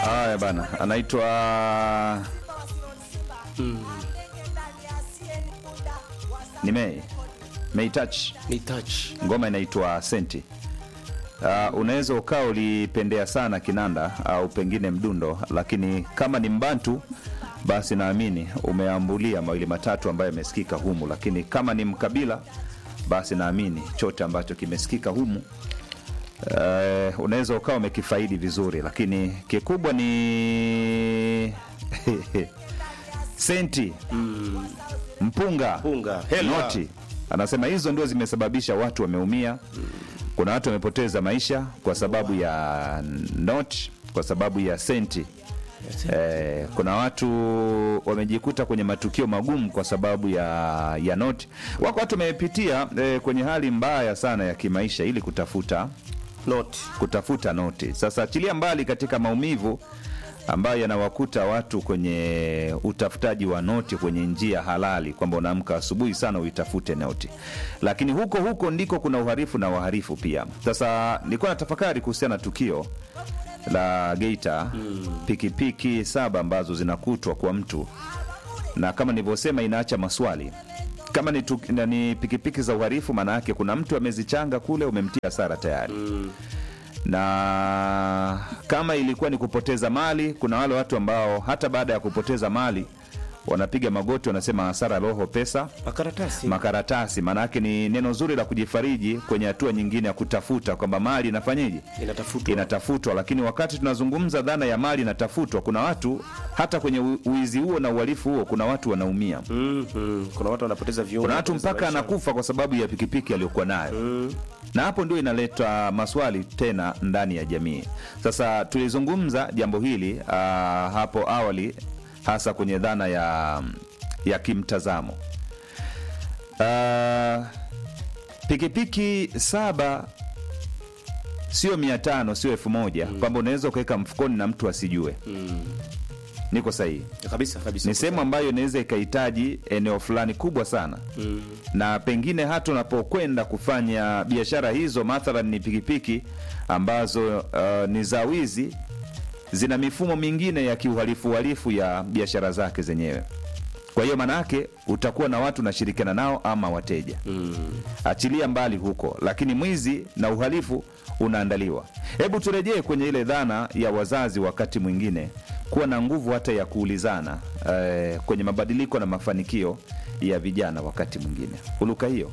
Haya bana, anaitwa ni May May Touch, Ni touch. ngoma inaitwa Senti. Uh, unaweza ukawa ulipendea sana kinanda au pengine mdundo, lakini kama ni mbantu basi naamini umeambulia mawili matatu ambayo yamesikika humu, lakini kama ni mkabila basi naamini chote ambacho kimesikika humu uh, unaweza ukawa umekifaidi vizuri, lakini kikubwa ni senti mpunga Mpunga, hela. noti anasema hizo ndio zimesababisha watu wameumia kuna watu wamepoteza maisha kwa sababu ya noti kwa sababu ya senti Eh, kuna watu wamejikuta kwenye matukio magumu kwa sababu ya ya noti wako watu wamepitia eh, kwenye hali mbaya sana ya kimaisha ili kutafuta Not. kutafuta noti. Sasa achilia mbali katika maumivu ambayo yanawakuta watu kwenye utafutaji wa noti kwenye njia halali, kwamba unaamka asubuhi sana uitafute noti, lakini huko huko ndiko kuna uharifu na waharifu pia. Sasa nilikuwa na tafakari kuhusiana na tukio la Geita, pikipiki saba ambazo zinakutwa kwa mtu, na kama nilivyosema, inaacha maswali kama ni, tuk, na ni pikipiki za uharifu, maana yake kuna mtu amezichanga kule, umemtia hasara tayari na kama ilikuwa ni kupoteza mali, kuna wale watu ambao hata baada ya kupoteza mali wanapiga magoti, wanasema hasara roho, pesa Makaratasi. makaratasi. Maana yake ni neno zuri la kujifariji kwenye hatua nyingine ya kutafuta kwamba mali inafanyeje, Inatafutwa. inatafutwa. Lakini wakati tunazungumza dhana ya mali inatafutwa, kuna watu hata kwenye u- uizi huo na uhalifu huo, kuna watu wanaumia, Mm, mm. Kuna watu wanapoteza viungo. kuna watu wanapoteza mpaka maisha. anakufa kwa sababu ya pikipiki aliyokuwa nayo na hapo ndio inaleta maswali tena ndani ya jamii. Sasa tulizungumza jambo hili uh, hapo awali, hasa kwenye dhana ya, ya kimtazamo uh, pikipiki saba sio mia tano sio elfu moja kwamba unaweza ukaweka mfukoni na mtu asijue. Niko sahihi? Kabisa kabisa. ni sehemu ambayo inaweza ikahitaji eneo fulani kubwa sana mm. na pengine hata unapokwenda kufanya biashara hizo, mathalan ni pikipiki ambazo uh, ni za wizi, zina mifumo mingine ya kiuhalifu uhalifu ya biashara zake zenyewe. Kwa hiyo maana yake utakuwa na watu unashirikiana nao ama wateja mm. achilia mbali huko, lakini mwizi na uhalifu unaandaliwa. Hebu turejee kwenye ile dhana ya wazazi, wakati mwingine kuwa na nguvu hata ya kuulizana eh, kwenye mabadiliko na mafanikio ya vijana. Wakati mwingine uluka hiyo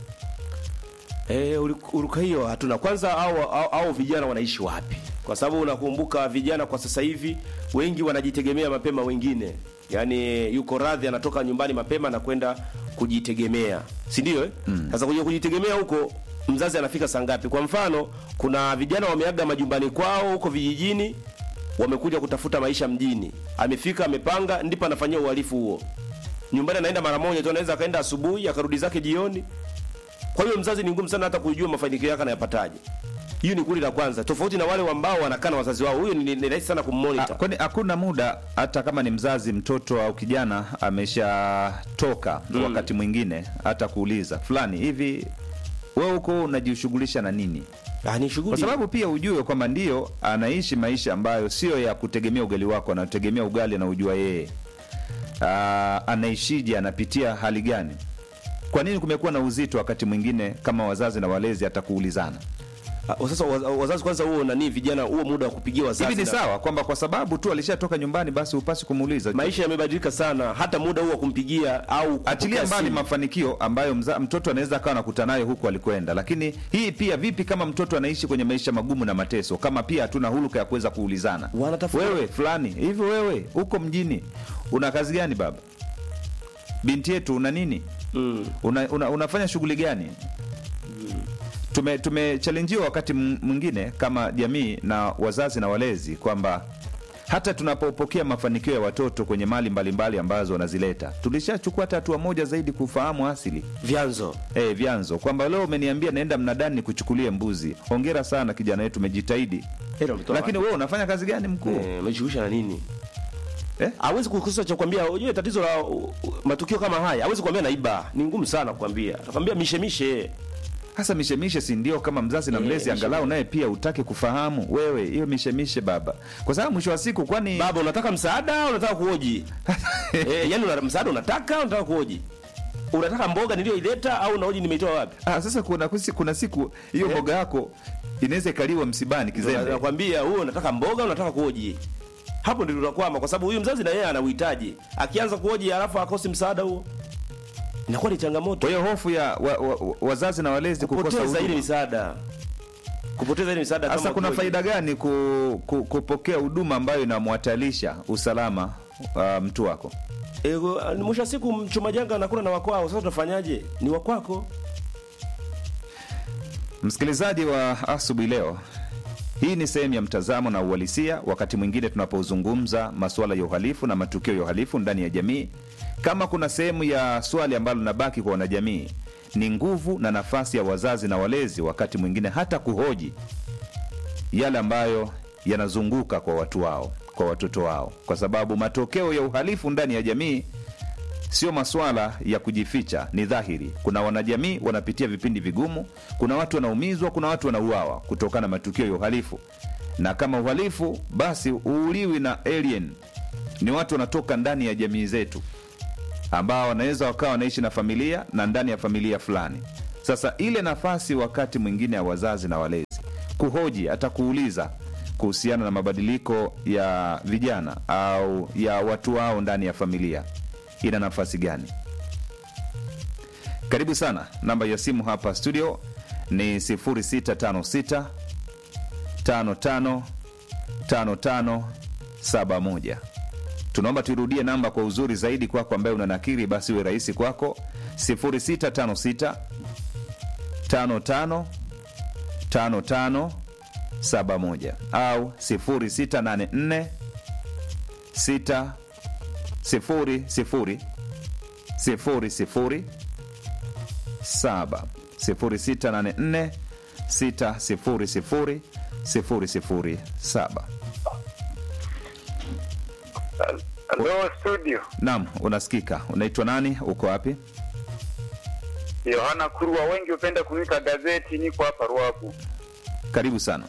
Eh, uli- uruka hiyo hatuna. Kwanza au, au, au vijana wanaishi wapi? Kwa sababu unakumbuka vijana kwa sasa hivi wengi wanajitegemea mapema, wengine yaani yuko radhi anatoka nyumbani mapema na kwenda kujitegemea, si ndio? Eh, sasa kuja kujitegemea huko mzazi anafika saa ngapi? Kwa mfano, kuna vijana wameaga majumbani kwao huko vijijini, wamekuja kutafuta maisha mjini, amefika amepanga, ndipo anafanyia uhalifu huo. Nyumbani anaenda mara moja tu, anaweza akaenda asubuhi akarudi zake jioni. Kwa hiyo mzazi ni ngumu sana hata kujua mafanikio yake anayapataje. Hiyo ni kundi la kwanza, tofauti na wale ambao wanakaa na wazazi wao. Huyo ni, ni rahisi sana Ah, kummonitor. kwani hakuna muda hata kama ni mzazi mtoto au kijana ameshatoka wakati mwingine hata kuuliza fulani hivi wewe huko unajishughulisha na nini Ah, ni kwa shughuli. sababu pia ujue kwamba ndio anaishi maisha ambayo sio ya kutegemea ugali wako anategemea ugali anaujua yeye Ah, anaishije anapitia hali gani kwa nini kumekuwa na uzito wakati mwingine kama wazazi na walezi hata kuulizana Ah, sasa waz- wazazi kwanza, huo nani, vijana, huo muda wa kupigia wazazi. hivi ni na- sawa kwamba kwa sababu tu alishatoka nyumbani basi upasi kumuuliza Maisha yamebadilika sana, hata muda huo wa kumpigia au kupokea achilia mbali simu. mafanikio ambayo mza, mtoto anaweza akawa nakutana nayo huku alikwenda, lakini hii pia vipi kama mtoto anaishi kwenye maisha magumu na mateso, kama pia hatuna huluka ya kuweza kuulizana, Wanatafuta- wewe fulani hivi, wewe huko mjini una kazi gani baba? Binti yetu una nini? Mm. una, una, unafanya shughuli gani? Tume tumechallenjiwa wakati m- mwingine kama jamii na wazazi na walezi kwamba hata tunapopokea mafanikio ya watoto kwenye mali mbalimbali ambazo wanazileta, tulishachukua hata hatua moja zaidi kufahamu asili Vyanzo. eh, vyanzo, kwamba leo umeniambia naenda mnadani nikuchukulie mbuzi. Hongera sana kijana wetu, umejitahidi, Hilo mtoa lakini wewe unafanya kazi gani mkuu? eh, umejishughulisha na nini? Eh? hawezi kukosa cha kukwambia. Unajua tatizo la uh, uh, matukio kama haya, hawezi kukwambia naiba, ni ngumu sana kukwambia. Atakwambia mishe mishe, hasa mishemishe si ndio kama mzazi na Eh, mlezi mishemishe. angalau naye pia utake kufahamu wewe hiyo mishemishe baba kwa sababu mwisho wa siku kwani baba unataka msaada au unataka kuoji eh, yani una, msaada unataka au unataka kuoji unataka mboga niliyoileta au unaoji nimeitoa wapi ah, sasa kuna, kusi- kuna siku hiyo Eh. mboga yako inaweza ikaliwa msibani kizembe nakwambia huo unataka mboga unataka kuoji hapo ndio tunakwama kwa sababu huyu mzazi na yeye ana uhitaji akianza kuoji halafu akosi msaada huo inakuwa ni changamoto kwa hiyo hofu ya wa, wa, wa, wazazi na walezi kukosa kupoteza ile huduma misaada kupoteza ile misaada sasa kama kuna kuoji. faida gani ku, ku, kupokea huduma ambayo inamwhatalisha usalama wa mtu wako E, mwisho wa siku mchuma janga anakula na wakwao sasa tunafanyaje ni wakwako Msikilizaji wa asubuhi leo, hii ni sehemu ya mtazamo na uhalisia, wakati mwingine tunapozungumza masuala ya uhalifu na matukio ya uhalifu ndani ya jamii. Kama kuna sehemu ya swali ambalo linabaki kwa wanajamii, ni nguvu na nafasi ya wazazi na walezi, wakati mwingine hata kuhoji yale ambayo yanazunguka kwa watu wao, kwa watoto wao, kwa sababu matokeo ya uhalifu ndani ya jamii sio maswala ya kujificha, ni dhahiri. Kuna wanajamii wanapitia vipindi vigumu, kuna watu wanaumizwa, kuna watu wanauawa kutokana na matukio ya uhalifu. Na kama uhalifu, basi uuliwi na alien, ni watu wanatoka ndani ya jamii zetu ambao wanaweza wakawa wanaishi na familia na ndani ya familia fulani. Sasa ile nafasi wakati mwingine ya wazazi na walezi kuhoji, hata kuuliza kuhusiana na mabadiliko ya vijana au ya watu wao ndani ya familia ina nafasi gani? Karibu sana. Namba ya simu hapa studio ni 0656 55 55 71. Tunaomba tuirudie namba kwa uzuri zaidi kwako, ambaye una nakiri, basi iwe rahisi kwako. 0656 55 55 71 au 0684 6 sifuri sifuri sifuri sifuri saba sifuri sita nane nne sita sifuri sifuri sifuri sifuri saba. Halo studio, Naam, unasikika. Unaitwa nani? Uko wapi? Yohana Kurwa, wengi hupenda kunika gazeti. Niko hapa Ruabu. Karibu sana.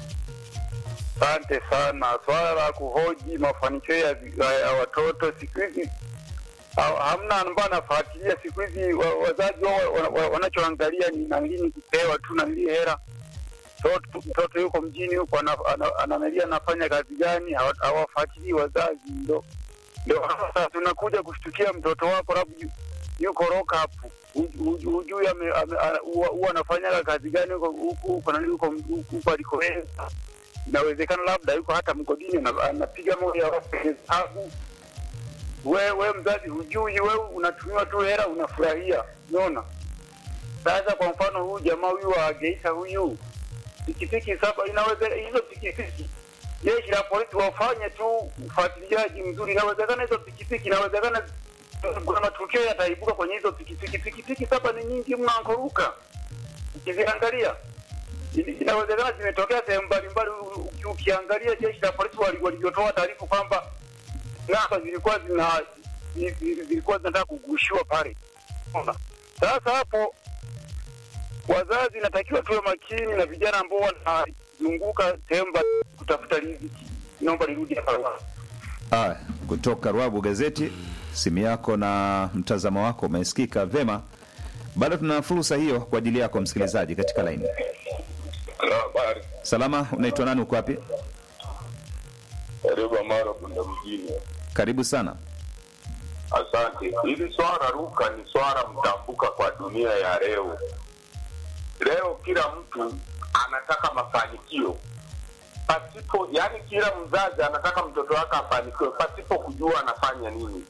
Asante sana. Swala la kuhoji mafanikio ya, ya watoto siku hizi ha- hamna ambayo anafuatilia siku hizi. wa- Wazazi wao wa- wa- wanachoangalia ni nalini kupewa tu nalii hera. Mtoto- Mtoto yuko mjini huko ana- ana- anaangalia anafanya kazi gani, hawa- hawafuatilii wazazi. Ndo ndo sasa tunakuja kushtukia mtoto wako labda yu- yuko lock up, Hu- hu- hujui ame- ame- ana- huwa huwa anafanya kazi gani huko huko huko nani huko huko alikoenda inawezekana labda yuko hata mgodini ana- anapiga moja ya watu kwenye hesabu. We, we mzazi hujui, we unatumiwa tu hela unafurahia. Unaona? Sasa kwa mfano huyu jamaa huyu wa Geita huyu pikipiki saba, inaweza hizo pikipiki jeshi la polisi wafanye tu ufuatiliaji mzuri. Inawezekana hizo pikipiki, inawezekana kuna matukio yataibuka kwenye hizo pikipiki. Pikipiki saba ni nyingi mno, ankoruka ukiziangalia Ini- inawezekana zimetokea sehemu mbalimbali. U- uki- Ukiangalia jeshi la polisi wali- walivyotoa taarifa kwamba namba zilikuwa zina zi- zi- zilikuwa zinataka kugushiwa pale. Unaona? Sasa hapo wazazi inatakiwa tuwe makini na vijana ambao wanazunguka sehemu mbali- kutafuta riziki. Naomba nirudi hapa. Aya, kutoka Rwabu Gazeti, simu yako na mtazamo wako umesikika vema. Bado tuna fursa hiyo kwa ajili yako msikilizaji katika laini. Habari, Salama, unaitwa nani? Uko wapi? karibu Amara Bunda mjini. Karibu sana. Asante. Hili swala ruka ni swala mtambuka kwa dunia ya leo. Leo kila mtu anataka mafanikio pasipo, yani kila mzazi anataka mtoto wake afanikiwe pasipo kujua anafanya nini.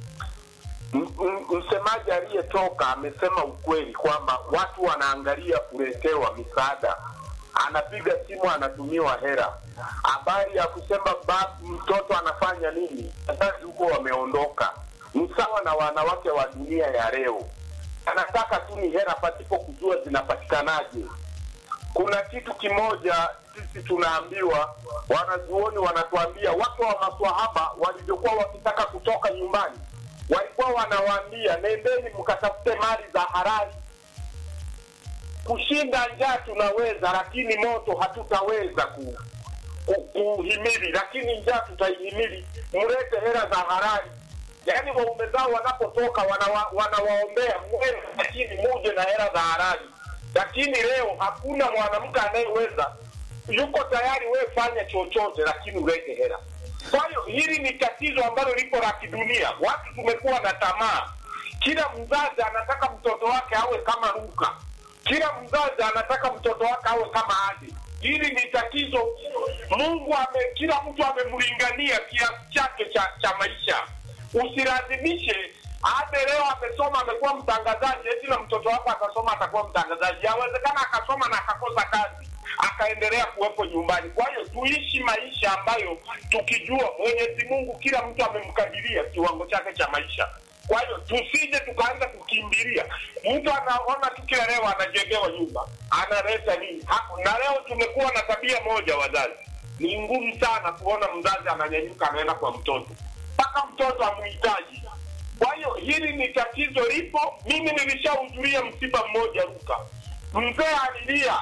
M- m- Msemaji aliyetoka amesema ukweli kwamba watu wanaangalia kuletewa misaada, anapiga simu anatumiwa hera. Habari ya kusema ba, mtoto anafanya nini, wazazi huko wameondoka. Ni sawa na wanawake wa dunia ya leo, anataka tu ni hera pasipo kujua zinapatikanaje. Kuna kitu kimoja sisi tunaambiwa, wanazuoni wanatuambia, watu wa maswahaba walivyokuwa wakitaka kutoka nyumbani, walikuwa wanawaambia nendeni mkatafute mali za halali. kushinda njaa tunaweza, lakini moto hatutaweza ku, ku, kuhimili, lakini njaa tutaihimili. Mlete hela za halali, yaani waume zao wanapotoka wanawa, wanawaombea mwende, lakini muje na hela za halali. Lakini leo hakuna mwanamke anayeweza, yuko tayari, wewe fanya chochote, lakini ulete hela. Kwa hiyo hili ni tatizo ambalo lipo la kidunia. Watu tumekuwa na tamaa, kila mzazi anataka mtoto wake awe kama Luka, kila mzazi anataka mtoto wake awe kama Adi. Hili ni tatizo. Mungu ame, kila mtu amemlingania kiasi chake cha, cha maisha. Usilazimishe Ade leo amesoma amekuwa mtangazaji, eti na mtoto wako atasoma atakuwa mtangazaji. Yawezekana akasoma na akakosa kazi akaendelea kuwepo nyumbani. Kwa hiyo tuishi maisha ambayo tukijua Mwenyezi Mungu kila mtu amemkadiria kiwango chake cha maisha. Kwa hiyo tusije tukaanza kukimbilia. Mtu anaona tu kila leo anajengewa nyumba, analeta nini? Ha- Na leo tumekuwa na tabia moja, wazazi, ni ngumu sana kuona mzazi ananyanyuka anaenda kwa mtoto mpaka mtoto amhitaji. Kwa hiyo hili ni tatizo lipo. Mimi nilishahudhuria msiba mmoja Luka, mzee alilia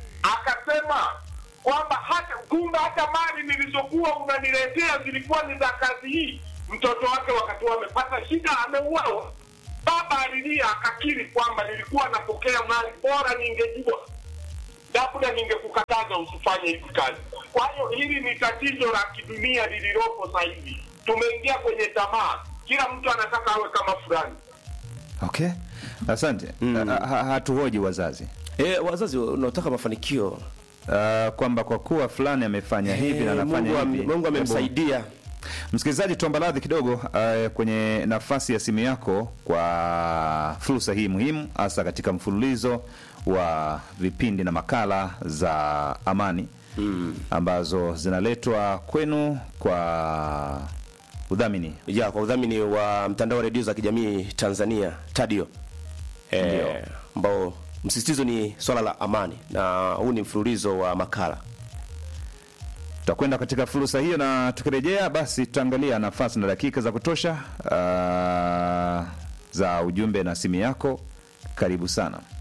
akasema kwamba hata kumbe hata mali nilizokuwa unaniletea zilikuwa ni za kazi hii. Mtoto wake wakati huo amepata shida, ameuawa. Baba alilia akakiri kwamba nilikuwa napokea mali, bora ningejua, labda ningekukataza usifanye hizi kazi. Kwa hiyo hili ni tatizo la kidunia lililopo sasa hivi. Tumeingia kwenye tamaa, kila mtu anataka awe kama fulani. Okay, asante. Ha- ha- Hatuhoji wazazi E, wazazi unaotaka mafanikio uh, kwamba kwa kuwa fulani amefanya hivi na Eh, anafanya Mungu am- hivi. Mungu Hebu- amemsaidia. Msikilizaji, tuomba radhi kidogo uh, kwenye nafasi ya simu yako kwa fursa hii muhimu, hasa katika mfululizo wa vipindi na makala za amani mm. ambazo zinaletwa kwenu kwa udhamini ya kwa udhamini wa mtandao wa redio za kijamii Tanzania Tadio Ndio. eh, ambao msisitizo ni swala la amani, na huu ni mfululizo wa makala. tutakwenda katika fursa hiyo, na tukirejea basi tutaangalia nafasi na dakika za kutosha uh, za ujumbe na simu yako. Karibu sana.